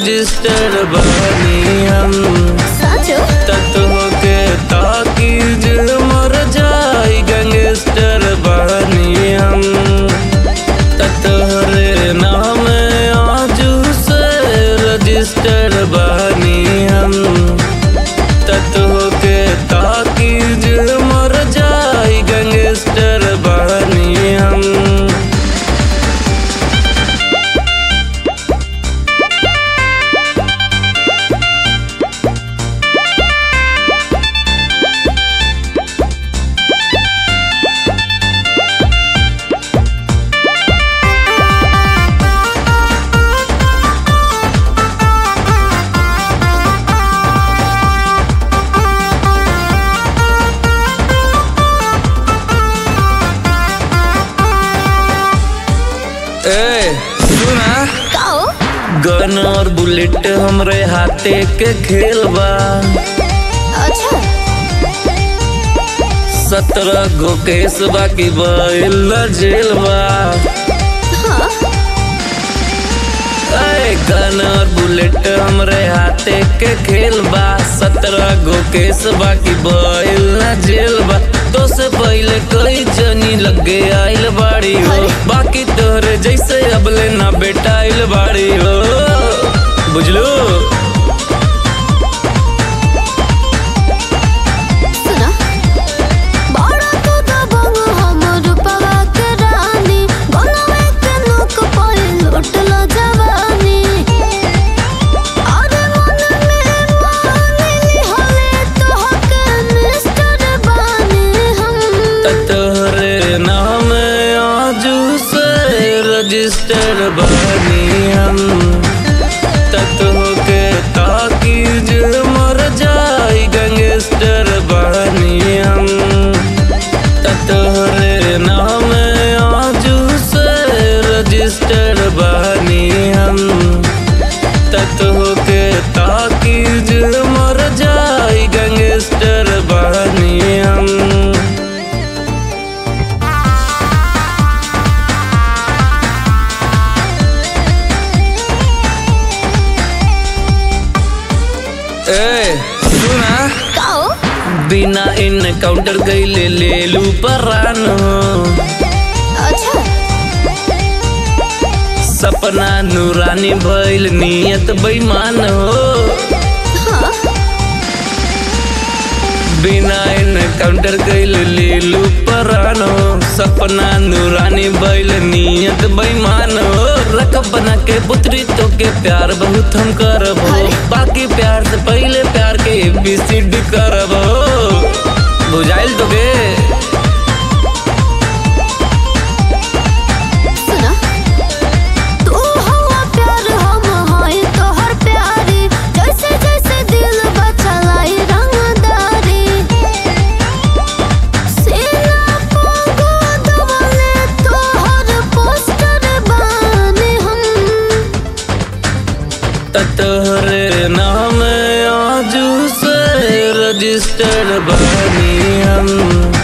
Register बनी हम साचो तत्व के ताकीज मर जाई गैंगस्टर बनी हम ततहरे नाम आजू से रजिस्टर बनी हम तत्व के ताकीज मर जाई गैंगस्टर बनी हम ए सुना काओ गन और बुलेट हमरे हाथे के खेल बा अच्छा सत्रह गो केस बाकी बैल जेल बा हाँ ए गन और बुलेट हमरे हाथे के खेल बा सत्रह गो केस बाकी बैल ना जेल बा तो से पहले कई जनी लगे आइल बाड़ी हो अरे। बाकी तोहरे जैसे अबले ना बेटा आइल बाड़ी हो बुझलू सुना बड़ा तो दबंग हमर पवा के रानी गलवे के नोक पर लुटल जवानी अरे मन में मानी हले तो हक मिस्टर बानी हम तोहरे नाम आजू से रजिस्टर बनी हम तत्व के ताकीज मर जाई गैंगस्टर बनी हम तोहरे नाम आजू से रजिस्टर बनी हम तत्व के ताकीज मर जाई गैंगस्टर बनी हम ए सुना काओ बिना इनकाउंटर गईले ले लू परान अच्छा सपना नूरानी भइल नियत बेईमान हो हाँ बिना इनकाउंटर गईले ले लू परान हो सपना नूरानी भइल नियत बेईमान हो रकब बना के पुत्री तो के प्यार बहुत हम करबो अरे। बाकी प्यार से पहले प्यार के एबीसीडी करबो बुझाइल तो के सुना तू हवा प्यार हम हाय तोहर प्यारी जैसे जैसे दिल बचलाई रंगदारी सीना पोगो दबले तोहर पोस्टर बानी हम तोहरे नाम आजू से रजिस्टर बनी हम